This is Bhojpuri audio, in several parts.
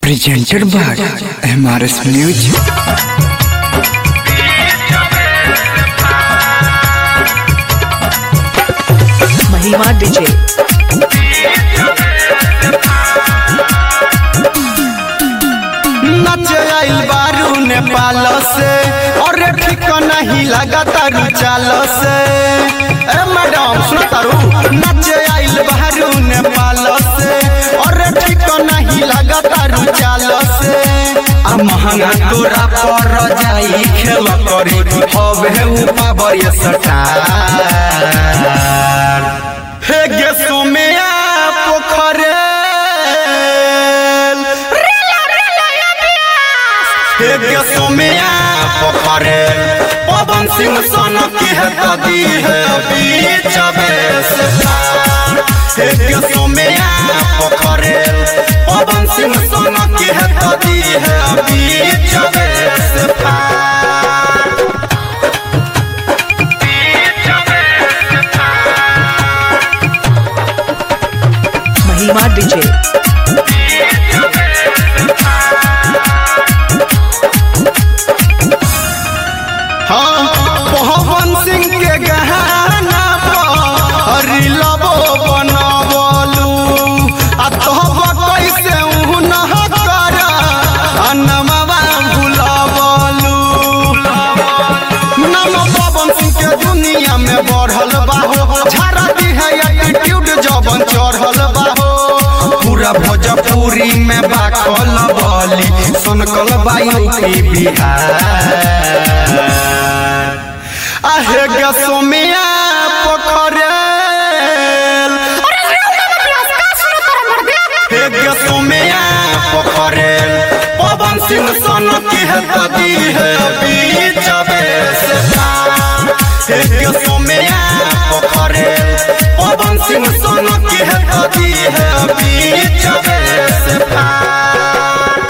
presented by MRS Music. महिमा डीजे नचे आइल बारू नेपाल से और ठीक नहीं लगा तारू चाल से ए मैडम सुनो तारू नचे आइल बारू नेपाल से और ठीक नहीं लगा तारू चाल से आ महंगा तोरा पर जाई खेल करी हवे उपा बरिया सटार हे गे सोमया पोखरे हे सोमया पोखरे पवन सिंह सन की है कदी है बीच से पार हे सोमया पोखरे पवन सिंह सन की है कदी है बीच से पार महिमा डीजे हाँ पवन सिंह के गहना पर लबो बनबलू आ तोहब कैसे उन कर अनमवा भुलबलू नम पवन सिंह के दुनिया में बढ़ल बाहो झाड़ा दी है एटीट्यूड जबन चढ़ल बाहो पूरा भोजपुरी में बाखल बली सनकल बायू की बिहार आहे गे सोमिया पोखरे हे गे सोमिया पोखरे पवन सिंह सन की है कदी है बीच से पार हे गे सोमिया पोखरे पवन सिंह सन की है कदी है बीच से पार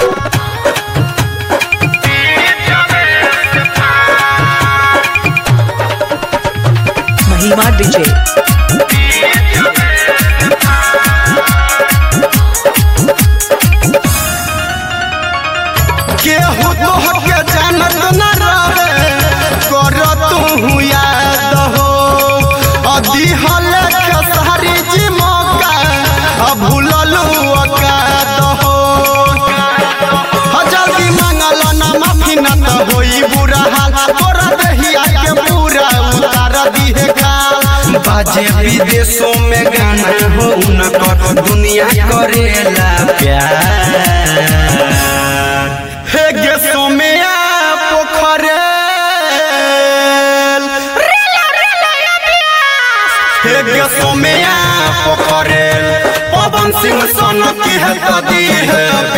महिमा डीजे केहू तोहके जानत न रहे कर तू याद हो अदिहल के सारी जी मौका अब भूललू औकात हो ह जल्दी मांगल ना माफी न त होई बुरा हाल तोरा देहिया के पूरा उतार दिहे गाल बाजे विदेशों में गाना हो उनकर दुनिया करेला प्यार हे गे सोमया पोखरे हे गे सोमया पोखरे पवन सिंह सन की है कदी है